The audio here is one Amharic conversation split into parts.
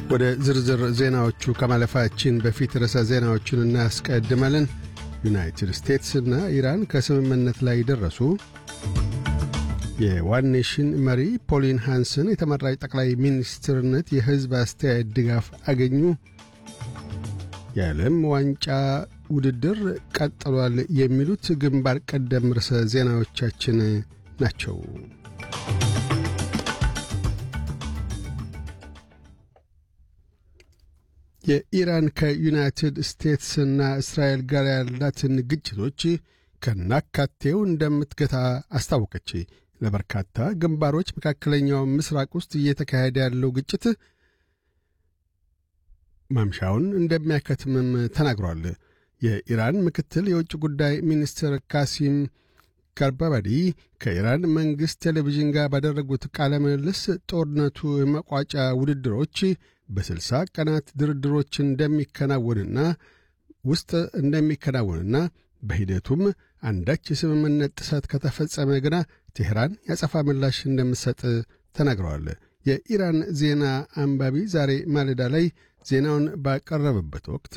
ወደ ዝርዝር ዜናዎቹ ከማለፋችን በፊት ርዕሰ ዜናዎቹን እናስቀድማለን። ዩናይትድ ስቴትስና ኢራን ከስምምነት ላይ ደረሱ። የዋን ኔሽን መሪ ፖሊን ሃንስን የተመራጭ ጠቅላይ ሚኒስትርነት የሕዝብ አስተያየት ድጋፍ አገኙ። የዓለም ዋንጫ ውድድር ቀጥሏል። የሚሉት ግንባር ቀደም ርዕሰ ዜናዎቻችን ናቸው። የኢራን ከዩናይትድ ስቴትስና እስራኤል ጋር ያላትን ግጭቶች ከናካቴው እንደምትገታ አስታወቀች። ለበርካታ ግንባሮች መካከለኛው ምስራቅ ውስጥ እየተካሄደ ያለው ግጭት ማምሻውን እንደሚያከትምም ተናግሯል። የኢራን ምክትል የውጭ ጉዳይ ሚኒስትር ካሲም ጋርባባዲ ከኢራን መንግሥት ቴሌቪዥን ጋር ባደረጉት ቃለ ምልልስ ጦርነቱ የመቋጫ ውድድሮች በስልሳ ቀናት ድርድሮች እንደሚከናወንና ውስጥ እንደሚከናወንና በሂደቱም አንዳች የስምምነት ጥሰት ከተፈጸመ ግና ቴሕራን ያጸፋ ምላሽ እንደምትሰጥ ተናግረዋል። የኢራን ዜና አንባቢ ዛሬ ማለዳ ላይ ዜናውን ባቀረበበት ወቅት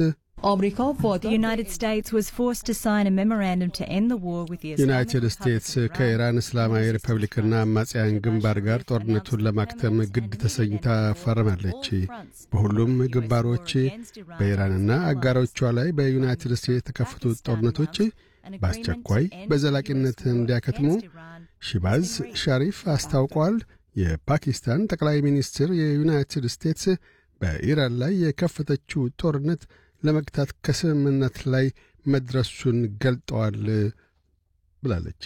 ዩናይትድ ስቴትስ ከኢራን እስላማዊ ሪፐብሊክና አማጽያን ግንባር ጋር ጦርነቱን ለማክተም ግድ ተሰኝታ ፈርማለች። በሁሉም ግንባሮች በኢራንና አጋሮቿ ላይ በዩናይትድ ስቴትስ የተከፈቱት ጦርነቶች በአስቸኳይ በዘላቂነት እንዲያከትሙ ሺባዝ ሻሪፍ አስታውቀዋል። የፓኪስታን ጠቅላይ ሚኒስትር የዩናይትድ ስቴትስ በኢራን ላይ የከፈተችው ጦርነት ለመግታት ከስምምነት ላይ መድረሱን ገልጠዋል ብላለች።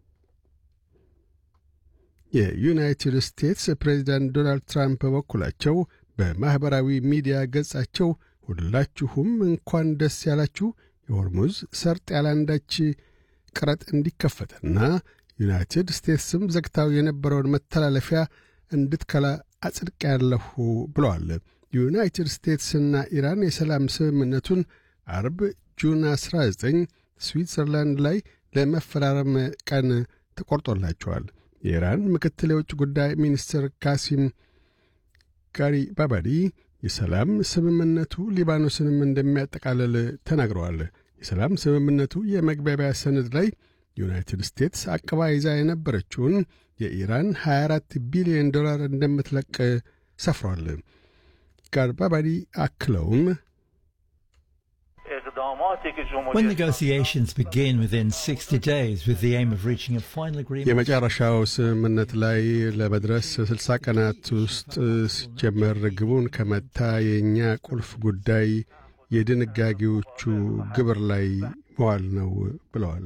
የዩናይትድ ስቴትስ ፕሬዚዳንት ዶናልድ ትራምፕ በበኩላቸው በማኅበራዊ ሚዲያ ገጻቸው ሁላችሁም እንኳን ደስ ያላችሁ የሆርሙዝ ሰርጥ ያላንዳች ቀረጥ እንዲከፈትና ዩናይትድ ስቴትስም ዘግታው የነበረውን መተላለፊያ እንድትከላ አጽድቅ ያለሁ ብለዋል። ዩናይትድ ስቴትስና ኢራን የሰላም ስምምነቱን አርብ ጁን 19 ስዊትዘርላንድ ላይ ለመፈራረም ቀን ተቆርጦላቸዋል። የኢራን ምክትል የውጭ ጉዳይ ሚኒስትር ካሲም ጋሪ ባባዲ የሰላም ስምምነቱ ሊባኖስንም እንደሚያጠቃልል ተናግረዋል። የሰላም ስምምነቱ የመግባቢያ ሰነድ ላይ ዩናይትድ ስቴትስ አቅባ ይዛ የነበረችውን የኢራን 24 ቢሊዮን ዶላር እንደምትለቅ ሰፍሯል። ጋርባባዲ አክለውም የመጨረሻው ስምምነት ላይ ለመድረስ ስልሳ ቀናት ውስጥ ሲጀመር ግቡን ከመታ የእኛ ቁልፍ ጉዳይ የድንጋጌዎቹ ግብር ላይ መዋል ነው ብለዋል።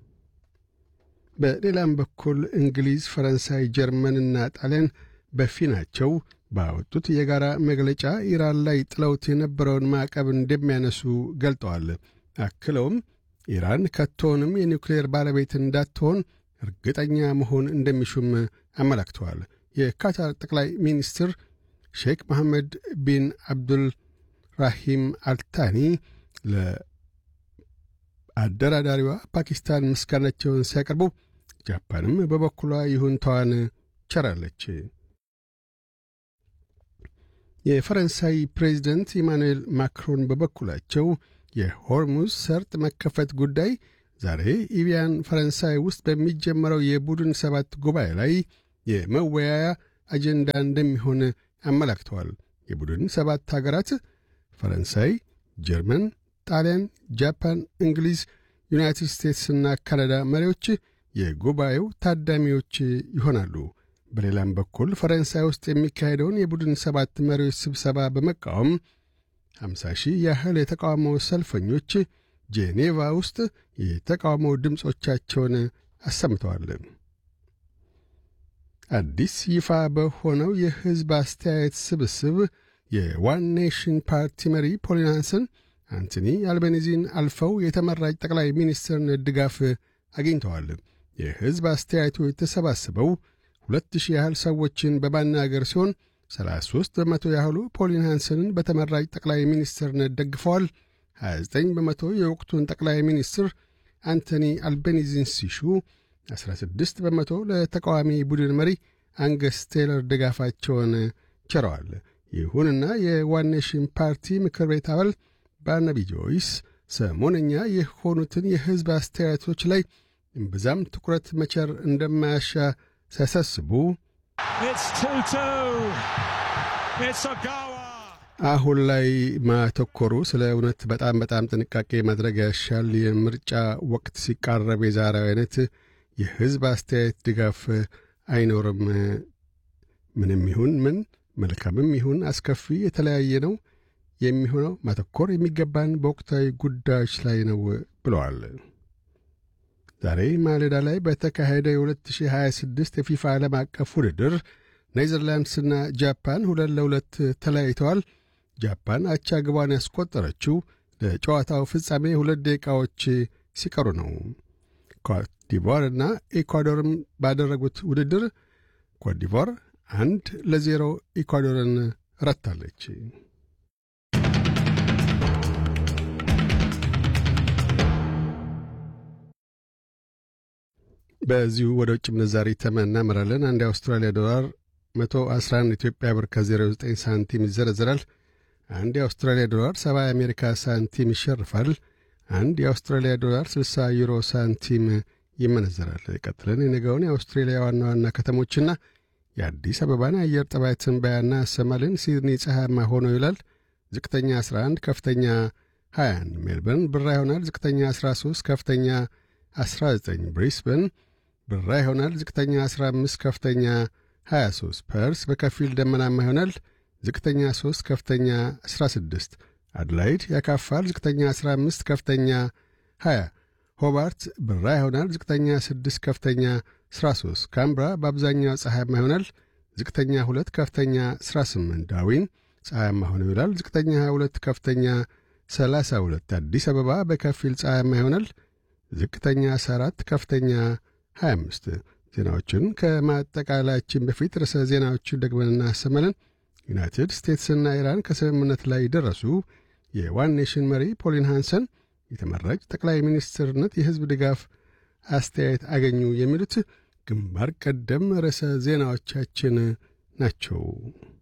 በሌላም በኩል እንግሊዝ፣ ፈረንሳይ፣ ጀርመንና ጣሊያን በፊናቸው ባወጡት የጋራ መግለጫ ኢራን ላይ ጥለውት የነበረውን ማዕቀብ እንደሚያነሱ ገልጠዋል። አክለውም ኢራን ከቶውንም የኒውክሌር ባለቤት እንዳትሆን እርግጠኛ መሆን እንደሚሹም አመላክተዋል። የካታር ጠቅላይ ሚኒስትር ሼክ መሐመድ ቢን አብዱል ራሂም አልታኒ ለአደራዳሪዋ ፓኪስታን ምስጋናቸውን ሲያቀርቡ ጃፓንም በበኩሏ ይሁንታዋን ቸራለች። የፈረንሳይ ፕሬዚደንት ኢማኑኤል ማክሮን በበኩላቸው የሆርሙዝ ሰርጥ መከፈት ጉዳይ ዛሬ ኢቢያን ፈረንሳይ ውስጥ በሚጀመረው የቡድን ሰባት ጉባኤ ላይ የመወያያ አጀንዳ እንደሚሆን አመላክተዋል። የቡድን ሰባት አገራት ፈረንሳይ፣ ጀርመን፣ ጣሊያን፣ ጃፓን፣ እንግሊዝ፣ ዩናይትድ ስቴትስና ካናዳ መሪዎች የጉባኤው ታዳሚዎች ይሆናሉ። በሌላም በኩል ፈረንሳይ ውስጥ የሚካሄደውን የቡድን ሰባት መሪዎች ስብሰባ በመቃወም 50 ሺህ ያህል የተቃውሞ ሰልፈኞች ጄኔቫ ውስጥ የተቃውሞ ድምፆቻቸውን አሰምተዋል። አዲስ ይፋ በሆነው የሕዝብ አስተያየት ስብስብ የዋን ኔሽን ፓርቲ መሪ ፖሊን ሃንሰን አንቶኒ አልቤኒዚን አልፈው የተመራጭ ጠቅላይ ሚኒስትርነት ድጋፍ አግኝተዋል። የሕዝብ አስተያየቱ የተሰባሰበው ሁለት ሺህ ያህል ሰዎችን በማናገር ሲሆን 33 በመቶ ያህሉ ፖሊን ሃንሰንን በተመራጭ ጠቅላይ ሚኒስትርነት ደግፈዋል። 29 በመቶ የወቅቱን ጠቅላይ ሚኒስትር አንቶኒ አልቤኒዚን ሲሹ 16 በመቶ ለተቃዋሚ ቡድን መሪ አንገስ ቴይለር ድጋፋቸውን ቸረዋል። ይሁንና የዋን ኔሽን ፓርቲ ምክር ቤት አባል ባርናቢ ጆይስ ሰሞነኛ የሆኑትን የሕዝብ አስተያየቶች ላይ እምብዛም ትኩረት መቸር እንደማያሻ ሲያሳስቡ አሁን ላይ ማተኮሩ ስለ እውነት በጣም በጣም ጥንቃቄ ማድረግ ያሻል። የምርጫ ወቅት ሲቃረብ የዛሬው አይነት የሕዝብ አስተያየት ድጋፍ አይኖርም። ምንም ይሁን ምን መልካምም ይሁን አስከፊ የተለያየ ነው የሚሆነው። ማተኮር የሚገባን በወቅታዊ ጉዳዮች ላይ ነው ብለዋል። ዛሬ ማለዳ ላይ በተካሄደ የ2026 የፊፋ ዓለም አቀፍ ውድድር ኔዘርላንድስና ጃፓን ሁለት ለሁለት ተለያይተዋል። ጃፓን አቻ ግቧን ያስቆጠረችው ለጨዋታው ፍጻሜ ሁለት ደቂቃዎች ሲቀሩ ነው። ኮትዲቯርና ኢኳዶርም ባደረጉት ውድድር ኮትዲቯር አንድ ለዜሮ ኢኳዶርን ረታለች። በዚሁ ወደ ውጭ ምንዛሪ ተመን እናመራለን። አንድ የአውስትራሊያ ዶላር 111 ኢትዮጵያ ብር ከ09 ሳንቲም ይዘረዝራል። አንድ የአውስትራሊያ ዶላር 70 የአሜሪካ ሳንቲም ይሸርፋል። አንድ የአውስትራሊያ ዶላር 60 ዩሮ ሳንቲም ይመነዘራል። ቀጥለን የነገውን የአውስትሬሊያ ዋና ዋና ከተሞችና የአዲስ አበባን የአየር ጠባይ ትንበያና ሰማልን። ሲድኒ ፀሐያማ ሆኖ ይውላል። ዝቅተኛ 11፣ ከፍተኛ 21። ሜልበርን ብራ ይሆናል። ዝቅተኛ 13፣ ከፍተኛ 19። ብሪስበን ብራ ይሆናል። ዝቅተኛ 15፣ ከፍተኛ 23። ፐርስ በከፊል ደመናማ ይሆናል። ዝቅተኛ 3፣ ከፍተኛ 16። አድላይድ ያካፋል። ዝቅተኛ 15፣ ከፍተኛ 20። ሆባርት ብራ ይሆናል። ዝቅተኛ 6፣ ከፍተኛ 13። ካምብራ በአብዛኛው ፀሐያማ ይሆናል። ዝቅተኛ 2፣ ከፍተኛ 18። ዳዊን ፀሐያማ ሆኖ ይውላል። ዝቅተኛ 22፣ ከፍተኛ 32። አዲስ አበባ በከፊል ፀሐያማ ይሆናል። ዝቅተኛ 14፣ ከፍተኛ 25። ዜናዎችን ከማጠቃላያችን በፊት ርዕሰ ዜናዎችን ደግመን እናሰማለን። ዩናይትድ ስቴትስና ኢራን ከስምምነት ላይ ደረሱ። የዋን ኔሽን መሪ ፖሊን ሃንሰን የተመራጭ ጠቅላይ ሚኒስትርነት የሕዝብ ድጋፍ አስተያየት አገኙ። የሚሉት ግንባር ቀደም ርዕሰ ዜናዎቻችን ናቸው።